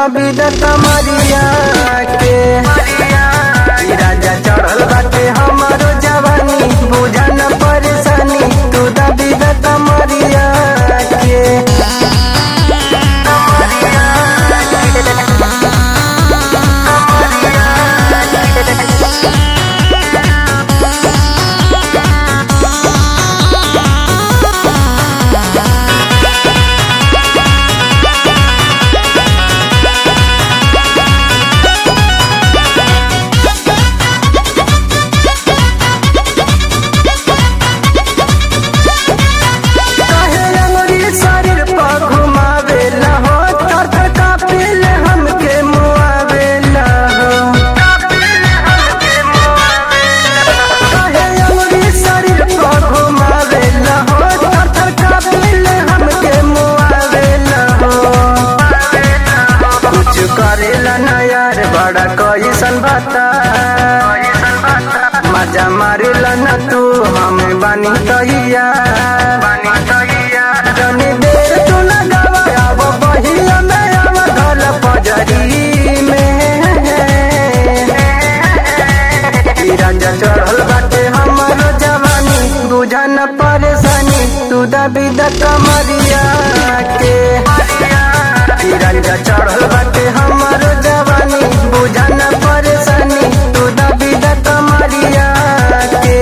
दबी द कमरिया के ई राजा चढ़ल बाटे हमारो जवानी बुझन परेशानी तू दबी द कमरिया के काहे अंगुरी शरीर पर घुमावेला हो थर थर कापेले हमके मुआवेला हो काहे अंगुरी शरीर पर घुमावेला हो थर थर कापेले हमके मुआवेला हो कुछ करेला ना यार बड़ा कैसन बता मजा मारेला ना तू हमें बानी कहिया बानी कहिया जनी देर तू लगावा अब बहिया में अब धल पजरी में ई राजा चढ़ल बाटे हमारो जवानी बुझन परेशानी तू दबी द कमरिया के ई राजा चढ़ल बाटे हमारो जवानी बुझन परेशानी तू दबी द कमरिया के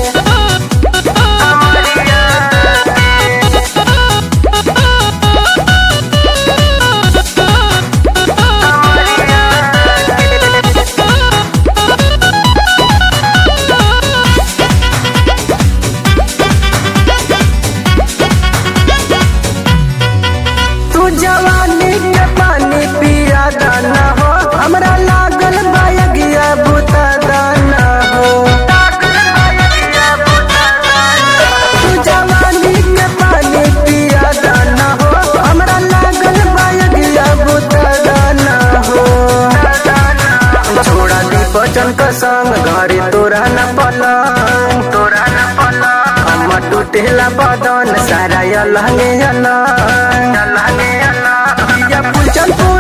तू जवानी के पानी पिया दाना हो हमरा लागल बायगिया बुता दाना हो तू जवानी के पानी पिया दाना हो हमरा लागल बायगिया बुता दाना हो छोड़ा दी बचन का संग घरे तोरा न पलंग तोरा न पलंग हम टूटेला बदन सारा अलहंगे अलग अलहंगे अलग या पुचल पूरा